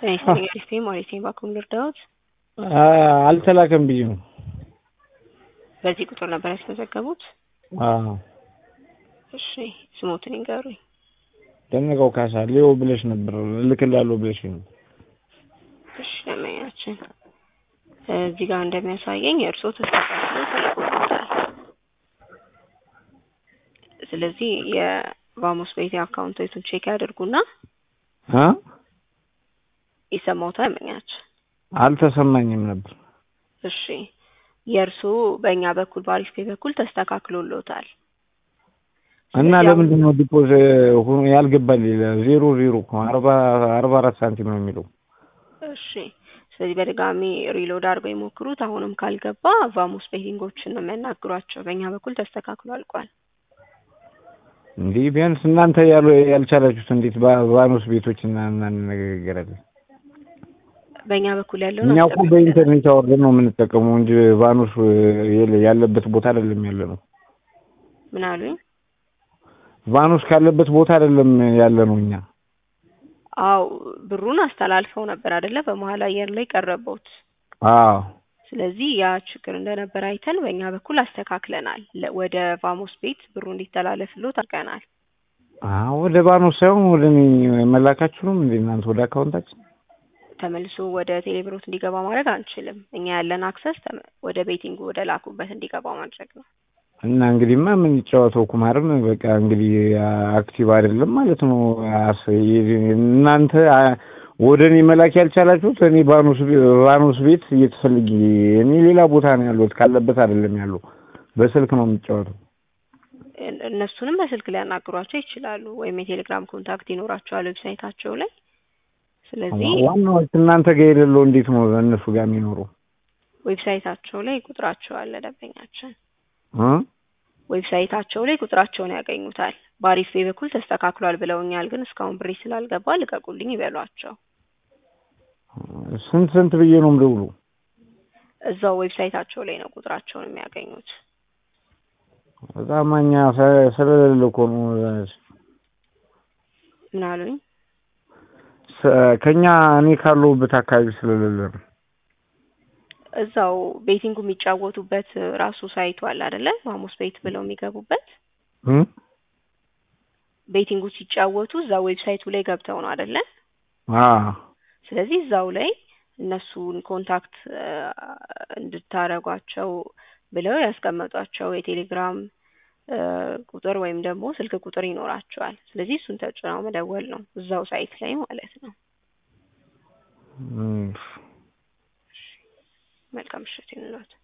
ኤስቲ ማለት ባኩም ልርዳዎት? አልተላከም ብዬ ነው። በዚህ ቁጥር ነበር ያስመዘገቡት? አዎ። እሺ ስሞትን ይንገሩኝ። ደነቀው ካሳ ሌው ብለሽ ነበር እልክልሃለሁ ብለሽ ነው። እሺ ለማያችን እዚህ ጋር እንደሚያሳየኝ የእርስዎ ተስተካክሎ ተልኮበታል። ስለዚህ የቫሞስ ቤት አካውንቶቹን ቼክ ያደርጉና አ ይሰማዎታል መኛችን አልተሰማኝም ነበር። እሺ የእርስዎ በእኛ በኩል በአሪፍ ፔ በኩል ተስተካክሎሎታል። እና ስለዚህ ለምንድን ነው ዲፖዝ ያልገባል? ዜሮ ዜሮ እኮ አርባ አርባ አራት ሳንቲም ነው የሚለው። እሺ ስለዚህ በድጋሚ ሪሎድ አድርገው የሞክሩት። አሁንም ካልገባ ቫሞስ ቤቲንጎችን ነው የሚያናግሯቸው። በእኛ በኩል ተስተካክሎ አልቋል። እንዲህ ቢያንስ እናንተ ያሉ ያልቻላችሁት እንዴት ባ- ባኖስ ቤቶች እና እናነጋገራለን? በእኛ በኩል ያለው እኛ እኮ በኢንተርኔት አወርደን ነው የምንጠቀመው እንጂ ባኖስ የለ- ያለበት ቦታ አይደለም ያለ ነው። ምን አሉኝ? ቫኖስ ካለበት ቦታ አይደለም ያለ ነው እኛ። አው ብሩን አስተላልፈው ነበር አይደለ? በመሀል አየር ላይ ቀረቦት። አዎ ስለዚህ ያ ችግር እንደነበር አይተን በእኛ በኩል አስተካክለናል። ለ- ወደ ቫሞስ ቤት ብሩ እንዲተላለፍሎት አድርገናል። አዎ ወደ ባኖስ ሳይሆን ወደ እኔ መላካችሁም እንደ እናንተ ወደ አካውንታችን ተመልሶ ወደ ቴሌብሮት እንዲገባ ማድረግ አንችልም። እኛ ያለን አክሰስ ተመ- ወደ ቤቲንጉ ወደ ላኩበት እንዲገባ ማድረግ ነው። እና እንግዲህማ ምን ይጫወተው ኩማርም በቃ እንግዲህ አክቲቭ አይደለም ማለት ነው። አስ- እናንተ አ- ወደ እኔ መላክ ያልቻላችሁት እኔ ባኖስ ቤ- ባኖስ ቤት እየተፈልጊ እኔ ሌላ ቦታ ነው ያለሁት ካለበት አይደለም ያለው በስልክ ነው የሚጫወተው። እን- እነሱንም በስልክ ሊያናግሯቸው ይችላሉ፣ ወይም የቴሌግራም ኮንታክት ይኖራቸዋል ዌብሳይታቸው ላይ። ስለዚህ ዋናው እናንተ ጋር የሌለው እንዴት ነው እነሱ ጋር የሚኖረው? ዌብሳይታቸው ላይ ቁጥራቸው አለ ደንበኛችን እ? ዌብሳይታቸው ላይ ቁጥራቸውን ያገኙታል። በአሪፍ ፔ በኩል ተስተካክሏል ብለውኛል፣ ግን እስካሁን ብሬ ስላልገባ ልቀቁልኝ ይበሏቸው። ስንት ስንት ብዬ ነው የምደውለው? እዛው ዌብሳይታቸው ላይ ነው ቁጥራቸውን የሚያገኙት። በጣም እኛ ሰ- ስለሌለ እኮ ነው ምን አሉኝ? ሰ- ከኛ እኔ ካለሁበት አካባቢ ስለሌለ ነው። እዛው ቤቲንጉ የሚጫወቱበት ራሱ ሳይቱ አለ አይደለ? ቫሞስ ቤት ብለው የሚገቡበት እ? ቤቲንጉ ሲጫወቱ እዛ ዌብሳይቱ ላይ ገብተው ነው አይደለ? አዎ ስለዚህ እዛው ላይ እነሱን ኮንታክት እ፣ እንድታረጓቸው ብለው ያስቀመጧቸው የቴሌግራም እ፣ ቁጥር ወይም ደግሞ ስልክ ቁጥር ይኖራቸዋል። ስለዚህ እሱን ተጭነው መደወል ነው እዛው ሳይት ላይ ማለት ነው። እም። መልካም ምሽት ይሁንልዎት።